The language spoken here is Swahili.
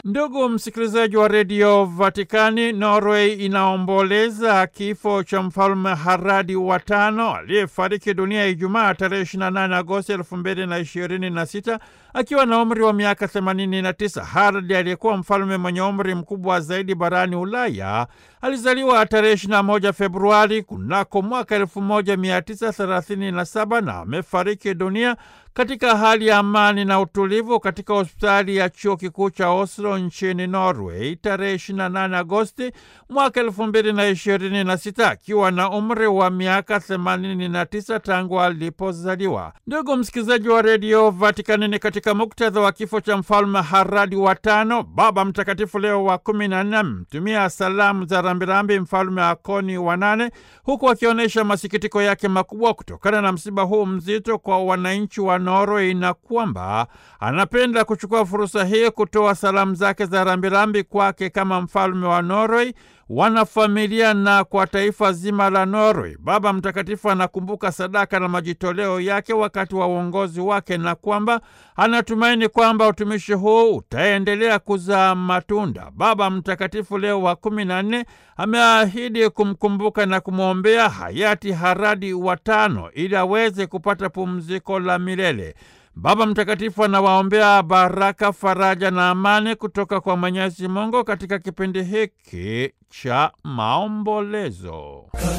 Ndugu msikilizaji wa redio Vatikani, Norway inaomboleza kifo cha mfalme Haradi wa tano aliyefariki dunia Ijumaa tarehe 28 Agosti 2026 akiwa na umri wa miaka 89. Haradi aliyekuwa mfalme mwenye umri mkubwa zaidi barani Ulaya alizaliwa tarehe 21 Februari kunako mwaka 1937 na amefariki dunia katika hali ya amani na utulivu katika hospitali ya chuo kikuu cha Oslo nchini Norway tarehe 28 Agosti mwaka 2026 akiwa na umri wa miaka 89 tangu alipozaliwa. Ndugu msikilizaji wa redio Vatikani, ni katika muktadha wa kifo cha mfalme Haradi wa tano, Baba Mtakatifu Leo wa kumi na nne amtumia salamu za rambirambi mfalme Akoni wa nane, huku akionyesha masikitiko yake makubwa kutokana na msiba huu mzito kwa wananchi wa Norway na kwamba anapenda kuchukua fursa hii kutoa salamu zake za rambirambi kwake kama mfalme wa Norway, wanafamilia na kwa taifa zima la Norway. Baba Mtakatifu anakumbuka sadaka na majitoleo yake wakati wa uongozi wake na kwamba anatumaini kwamba utumishi huu utaendelea kuzaa matunda. Baba Mtakatifu Leo wa kumi na nne ameahidi kumkumbuka na kumwombea hayati Haradi wa tano ili aweze kupata pumziko la milele. Baba Mtakatifu anawaombea baraka, faraja na amani kutoka kwa Mwenyezi Mungu katika kipindi hiki cha maombolezo.